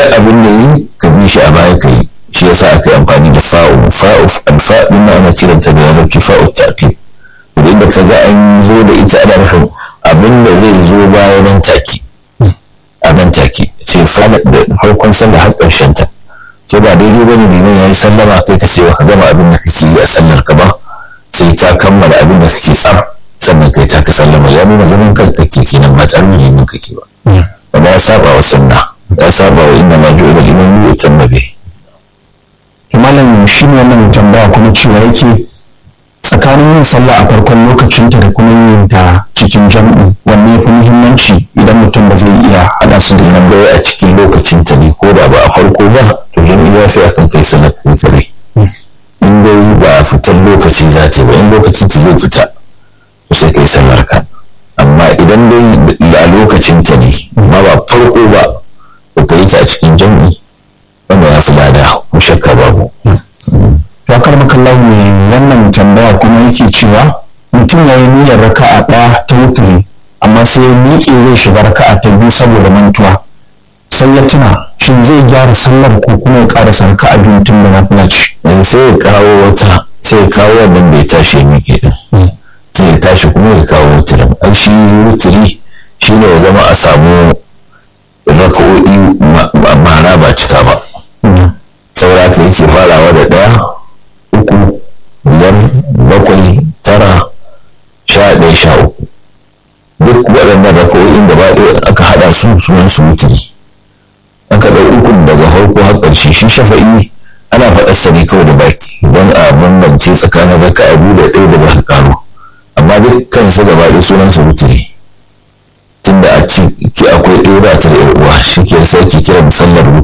duk abin da yi ka bi shi a baya ka yi shi yasa aka yi amfani da fa'u fa'u alfa din ana kiranta da larabci fa'u ta'qib idan da kaga an zo da ita ana nufin abin da zai zo baya nan take a nan take ce fara da farkon sallah har ƙarshen ta sai ba daidai ba ne liman ya yi sallama kai ka ce ba ka gama abin da kake yi a sallar ka ba sai ka kammala abin da kake tsaf sannan kai ta ka sallama ya nuna zaman kanka kake kenan ba tsarin liman kake ba wanda ya saba wa sunna ya saba wa inna ma ju'ila liman yu'tamma bihi to malam shi ne wannan tambaya kuma cewa yake tsakanin yin sallah a farkon lokacinta da kuma yin ta cikin jam'i wanne ya fi muhimmanci idan mutum ba zai iya haɗa su da nan dai a cikin lokacin ta ne ko da ba a farko ba to jam'i ya fi akan kai salat kai kare in dai ba a fitan lokaci za ta yi ba in lokacin ta zai fita to sai kai sallar ka amma idan dai a lokacin ta ne amma ba farko ba to ka yi ta a cikin jam'i wanda ya fi lada ko shakka babu to akar makallahu ne wannan tambaya kuma yake cewa mutum ya yi niyyar raka'a ɗaya ta wuturi amma sai ya miƙe zai shiga raka'a ta biyu saboda mantuwa sai ya tuna shin zai gyara sallar ko kuma ya ƙarasa raka'a biyu tun da nafila ce in sai ya kawo wata sai ya kawo wannan bai tashi ya miƙe din sai ya tashi kuma ya kawo wuturin ai shi wuturi shine ya zama a samu raka'o'i mara ba cika ba saboda haka yake farawa da ɗaya uku biyar bakwai tara sha ɗaya sha uku duk waɗannan raka'o'in da ba aka haɗa su sunan su wuturi aka ɗau ukun daga farko har ƙarshe shi shafa'i ana faɗar sa ne kawai da baki don a bambance tsakanin raka'a biyu da ɗaya da za ka ƙaro amma dukkan su gaba ɗaya sunan su wuturi tunda a ciki akwai ɗaya ba ta da uwa shi ke sai ke kiran sallar wuturi